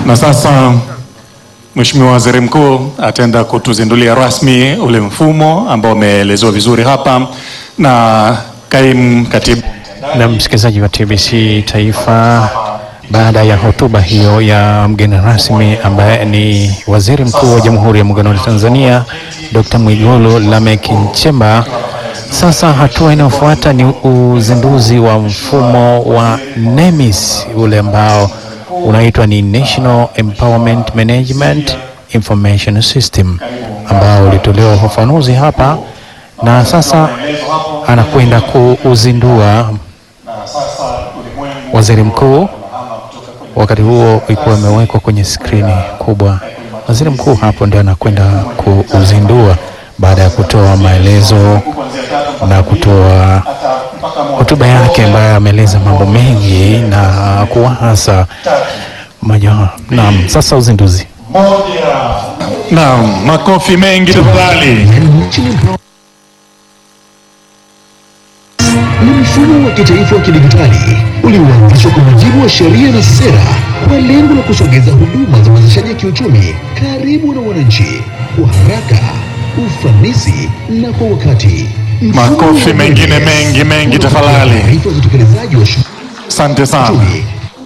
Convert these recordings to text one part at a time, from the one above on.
Na sasa Mheshimiwa Waziri Mkuu ataenda kutuzindulia rasmi ule mfumo ambao umeelezewa vizuri hapa na kaimu katibu Na msikilizaji wa TBC Taifa, baada ya hotuba hiyo ya mgeni rasmi ambaye ni Waziri Mkuu wa Jamhuri ya Muungano wa Tanzania Dr. Mwigulu Lameck Nchemba, sasa hatua inayofuata ni uzinduzi wa mfumo wa NEMIS ule ambao unaitwa ni National Empowerment Management Information System ambao ulitolewa ufafanuzi hapa na sasa anakwenda kuuzindua waziri mkuu. Wakati huo ilikuwa imewekwa kwenye skrini kubwa. Waziri mkuu hapo ndio anakwenda kuuzindua baada ya kutoa maelezo na kutoa hotuba yake ambayo ameeleza mambo mengi na kuwahasa maja. Naam, sasa uzinduzi. Naam, makofi mengi tafadhali. ni mfumo wa kitaifa wa kidigitali ulioanzishwa kwa mujibu wa sheria na sera kwa lengo la kusogeza huduma za uwezeshaji kiuchumi karibu na wananchi kwa haraka, ufanisi na kwa wakati. Mfumo Makofi wa mengine NEMIS mengi, mengi unatoa tafadhali. taarifa za utekelezaji wa shughuli Asante sana. uchumi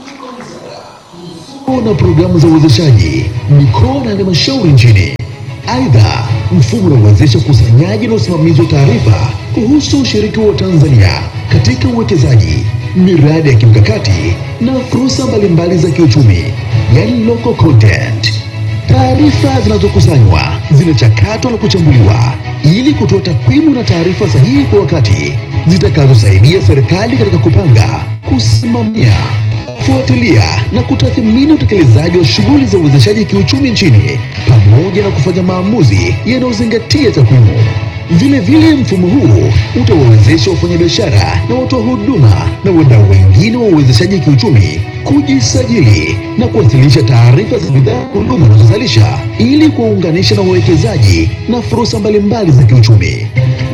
na programu za uwezeshaji mikoa na halmashauri nchini. Aidha, mfumo unawezesha ukusanyaji na usimamizi wa taarifa kuhusu ushiriki wa Tanzania katika uwekezaji, miradi ya kimkakati na fursa mbalimbali za kiuchumi, yani local content. Taarifa zinazokusanywa zinachakatwa na kuchambuliwa ili kutoa takwimu na taarifa sahihi kwa wakati zitakazosaidia serikali katika kupanga, kusimamia kufuatilia na kutathmini utekelezaji wa shughuli za uwezeshaji kiuchumi nchini pamoja na kufanya maamuzi yanayozingatia takwimu. Vile vile mfumo huu utawawezesha wafanyabiashara na watoa huduma na wadau wengine wa uwezeshaji kiuchumi kujisajili na kuwasilisha taarifa za bidhaa na huduma wanazozalisha ili kuwaunganisha na wawekezaji na fursa mbalimbali za kiuchumi.